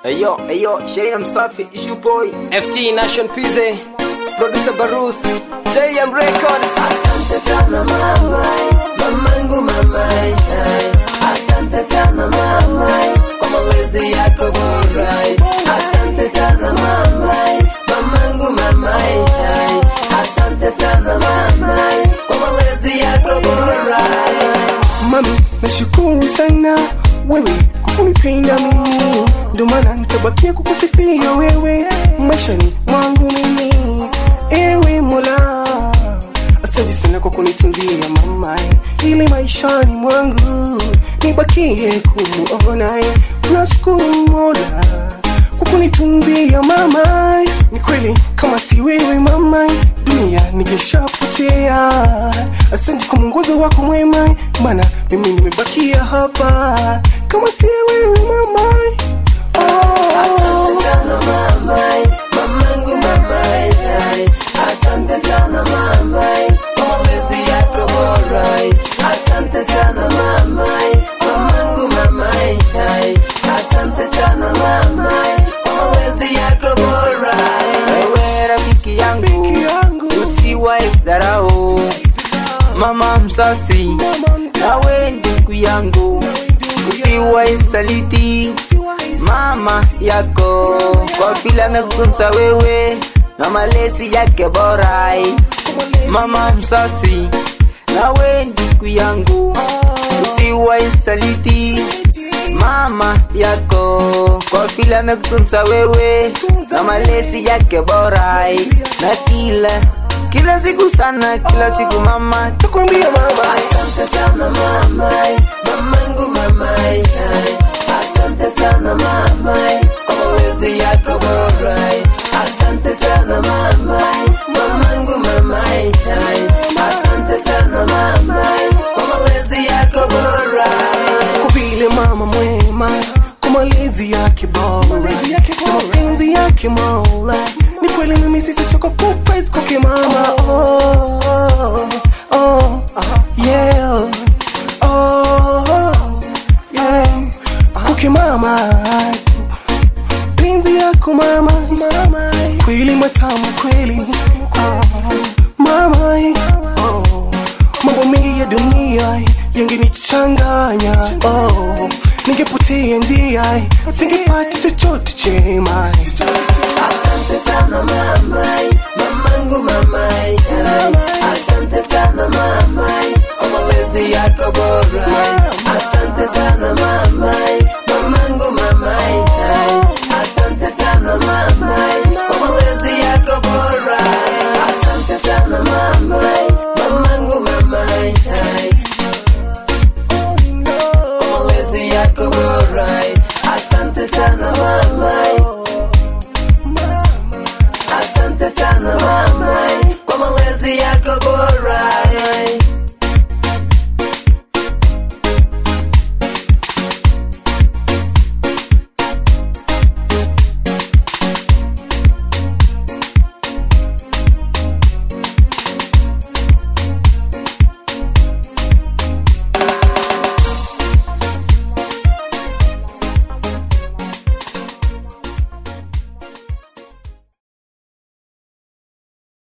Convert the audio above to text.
Eyo, eyo, Shaina Msafi, Issue Boy, FT Nation Pize, Producer Barus, JM Records. Asante sana mama, mamangu mamai, asante sana mama kwa malezi yako bora. Asante sana mama, mamangu mamai, asante sana mama kwa malezi yako bora. Mami, nashukuru sana wewe kwa kunipenda mimi, ndio maana nitabakia kukusifia wewe maishani mwangu mimi. Ewe Mola, asante sana kwa kunitunzia mama, ili maishani mwangu nibakie kumuona. Nashukuru Mola kwa kunitunzia mama. Ni kweli kama si wewe mama, dunia ningeshapotea. Asante kwa mwongozo wako mwema, maana mimi nimebakia hapa. Kama si wewe mama, Asante sana mama, mamangu mamai, asante sana mama kwa malezi yako bora. Asante sana mama, mamangu mamai, asante sana mama kwa malezi yako bora. Wewe rafiki yangu, Rafiki yangu. usiwahi dharau mama msasi, nawe ndugu yangu, usiwahi saliti mama yako kwa vile amekutunza wewe na malezi yake bora. Mama msasi, nawe ndugu yangu, usiwahi saliti mama yako kwa vile amekutunza wewe na malezi yake bora na kila kila siku sana kila siku mama takwambia mama, Asante sana mama, mamangu mamai, asante sana mama kwa malezi yako bora. Asante sana mama, mamangu mamai, asante sana mama kwa malezi yako bora. kwa vile mama mwema, kwa malezi yake bora, kwa mapenzi yake Mola, ni kweli mimi sitachoka kupraise kwake mama. Oh, oh, yeah, oh, yeah, kwake mama penzi yako mama, mama, kweli matamu kweli, oh, mama, oh, mambo mengi ya dunia yangenichanganya, oh, ningepotea njia, singepata chochote chema. Asante sana mamai, mamangu mamai, asante sana mamai kwa malezi yako bora. Asante sana mamai, mamangu mamai, asante sana mamai kwa malezi yako bora. Asante sana mamai, mamangu mamai, kwa malezi yako bora.